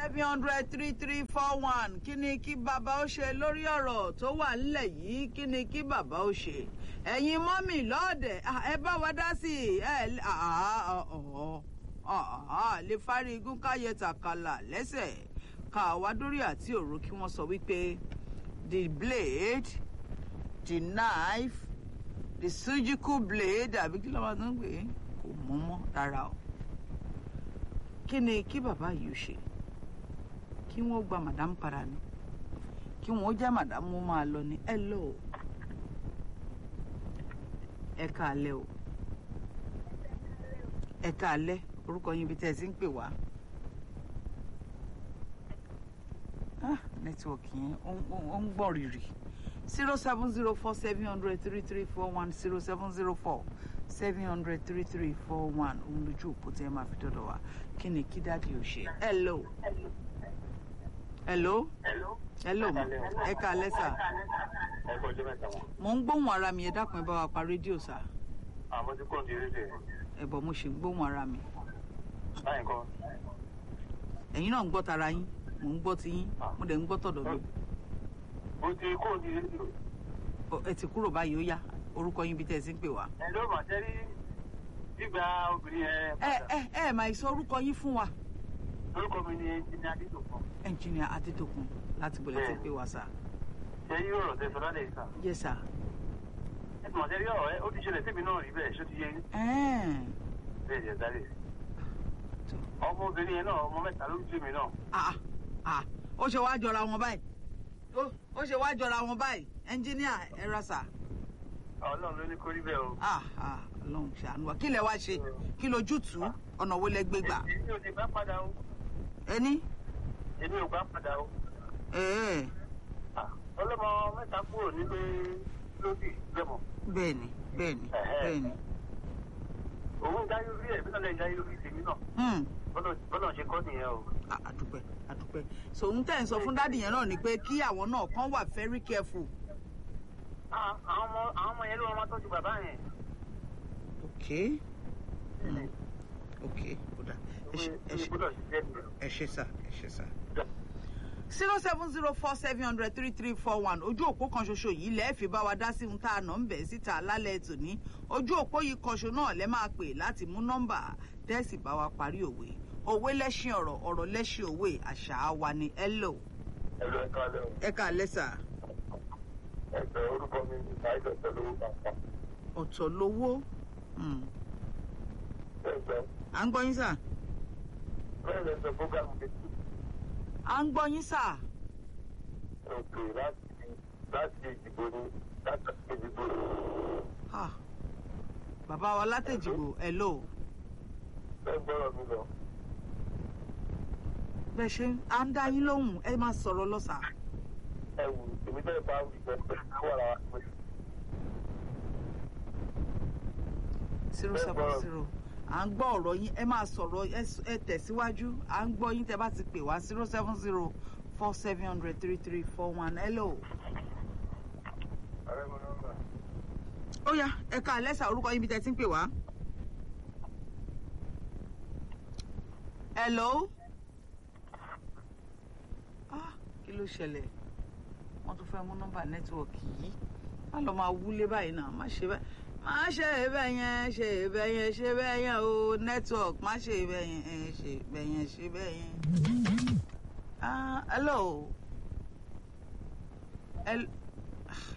seven hundred three three four one kí ni kí bàbá ó ṣe lórí ọ̀rọ̀ tó wà nílẹ̀ yìí kí ni kí bàbá ó ṣe ẹ̀yin mọ́mì lọ́ọ̀dẹ̀ ẹ bá wa dá sí i ẹ lè fárí igun káyẹ tàkàlà lẹ́sẹ̀ ká wá dórí àti òru kí wọ́n sọ wípé the blade the knife the surgical blade àbí kí ló máa ń pè é kò mú mọ́ rárá o kí ni kí bàbá yìí ó ṣe kí wọ́n gba madam padà ni kí wọ́n jẹ́ madam mo máa lọ ní ẹ lọ o ẹ káalẹ́ o ẹ káalẹ́ orúkọ yín ibi tẹ́ ẹ ti ń pè wá nẹ́tíwọ̀kì yẹn ó ń gbọ̀n rìrì zero seven zero four seven hundred three three four one zero seven zero four seven hundred three three four one òun lójú òpó tí ẹ máa fi dọ́dọ̀ wá kí ni kí dáàdi ò ṣe. hello hello hello ma ẹ ká lẹ́sà mo ń gbóhùn ara mi ẹ dákun ẹ bá wa pa rédíò sá. àmọ́ tí kò ní rédíò. ẹ bọ̀ mo ṣe ń gbóhùn ara mi. báyìí kọ́. ẹ̀yin náà ń gbọ́ tara yín mò ń gbọ́ ti yín mo dẹ̀ ń gbọ́ tọ̀dọ̀ mi. mo ti kò ní rédíò. ẹ ti kúrò báyìí ó yá orúkọ yín bí tẹ́ ẹ ti ń pè wá. ẹ ló mà sẹ́rí gbígba obìnrin yẹn. ẹ ẹ ẹ máa sọ orúkọ yín fún wa. orúkọ mi ni ẹnjìnìá adédọ̀kan. ẹnjìnìá adédọ̀kun láti bọ̀lẹ̀ tí ń pè wá sá. ṣé yí ọ̀rọ̀ tẹ sọ lálẹ́ ìsà. yẹ sá. ẹ mọ̀ sẹ́rí ọ̀rọ̀ ẹ ó ti ṣẹlẹ̀ síbi náà rí bẹ́ẹ̀ ṣó ti yé yín. bẹ́ẹ̀ jẹ́ sáré. ọmọbìnrin yẹn náà ọmọ mẹ́ta ló ń tì mí náà. ah ah ó ṣe wá jọra wọn báyìí ó ṣe wá jọra wọn báyìí ẹnjìnìá ẹ ra sá ọlọ́run ló ní kó rí bẹ́ẹ̀ o. ọlọ́run ṣàánú wa kí lẹ wá ṣe kí lójútùú ọ̀nà wo lẹ gbé gbà. èmi ò ní bá padà o. ẹni. èmi ò bá padà o. ẹ̀ẹ́. ọlọ́mọ mẹ́ta kúrò nílé lóbì lẹ́mọ̀. bẹ́ẹ̀ni bẹ́ẹ̀ni bẹ́ẹ̀ni. òun jáyé orí ẹ̀ bí náà lè jáyé orí tèmi náà. bọ́lá ṣe kọ́ nìyẹn o. àdúpẹ́ àdúpẹ́ so ń tẹ̀ ń sọ fún dádì yẹn náà ni pé kí àwọn náà kàn wà very careful àwọn ọmọ àwọn ọmọ yẹn ló máa tọ́jú bàbá yẹn. ok ok kódà ẹ ṣe sá ẹ ṣe sá. zero seven zero four seven hundred three three four one ojú òpó kan ṣoṣo yìí lẹ́ẹ̀ fi bá wa dá sí ohun tá a nà ń bẹ̀ síta lálẹ́ tòní ojú òpó yìí kan ṣo náà lẹ́ máa pè láti mú nọ́mbà tẹ́sì bá wa parí òwe òwe lẹ́ṣin ọ̀rọ̀ ọ̀rọ̀ lẹ́ṣin òwe àṣà wa ni hello. hello ẹ káalẹ́ o. ẹ káalẹ́ sà ẹgbẹ́ orúkọ mi ní ṣáìdì ọ̀tọ̀ lówó bàbá. ọ̀tọ̀ lówó. ẹgbẹ́. à ń gbọ́ yín sà. bẹ́ẹ̀ lẹ sọ fúgàmù méjì. à ń gbọ́ yín sà. òkè láti láti ìdìbò ni láti ìdìbò ni. bàbá wa látẹ̀jìgbò ẹ̀ lò. bẹ́ẹ̀ gbọ́dọ̀ mi lọ. bẹ́ẹ̀ ṣe à ń dá yín lóhùn ẹ máa sọ̀rọ̀ lọ́sà ẹwù èmi bẹ́ẹ̀ bá wù ìgbẹ́ pé wà lára pé. zero seven zero à ń gbọ́ ọ̀rọ̀ yín ẹ máa sọ̀rọ̀ ẹ tẹ̀síwájú à ń gbọ́ yín tẹ́ bá ti pè wá zero seven zero four seven hundred three three four one hello. ó yá ẹ ká lẹ́sà orúkọ yín bí tẹ́ ti ń pè wá. hello. ah kí ló ṣẹlẹ̀ wọ́n tún fẹ́ mú nọ́mbà nẹ́tíwọ̀kì yìí má lọ máa wúlé báyìí náà má ṣe bẹ́ẹ̀ má ṣe bẹ́ẹ̀ yẹn ṣe bẹ́ẹ̀ yẹn ṣe bẹ́ẹ̀ yẹn o network má ṣe bẹ́ẹ̀ yẹn ṣe bẹ́ẹ̀ yẹn ṣe bẹ́ẹ̀ yẹn. ah hello.